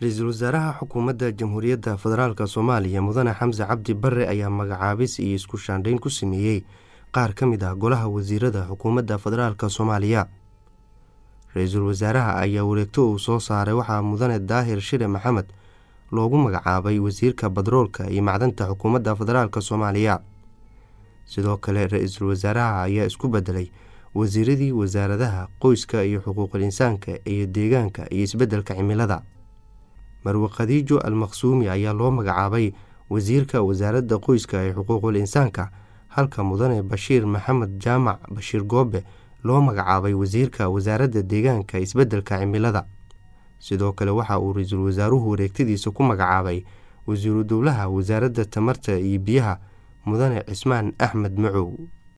ra-iisul wasaaraha xukuumadda jamhuuriyadda federaalk soomaaliya mudane xamse cabdi bare ayaa magacaabis iyo isku shaandhayn ku sameeyey qaar ka mid ah golaha wasiirada xukuumadda federaalk soomaaliya ra-iisul wasaaraha ayaa wareegto uu soo saaray waxaa mudane daahir shire maxamed loogu magacaabay wasiirka badroolka iyo macdanta xukuumadda federaalk soomaaliya sidoo kale ra-iisul wasaaraha ayaa isku bedelay wasiiradii wasaaradaha qoyska iyo xuquuqul insaanka iyo deegaanka iyo isbeddelka cimilada marwe khadiijo al maqsuumi ayaa loo magacaabay wasiirka wasaaradda qoyska ee xuquuqul insaanka halka mudane bashiir maxamed jaamac bashiir goobe loo magacaabay wasiirka wasaaradda deegaanka isbeddelka cimilada sidoo kale waxa uu ra-iisul wasaaruhu wareegtadiisa ku magacaabay wasiiru dowlaha wasaaradda tamarta iyo biyaha mudane cismaan axmed macow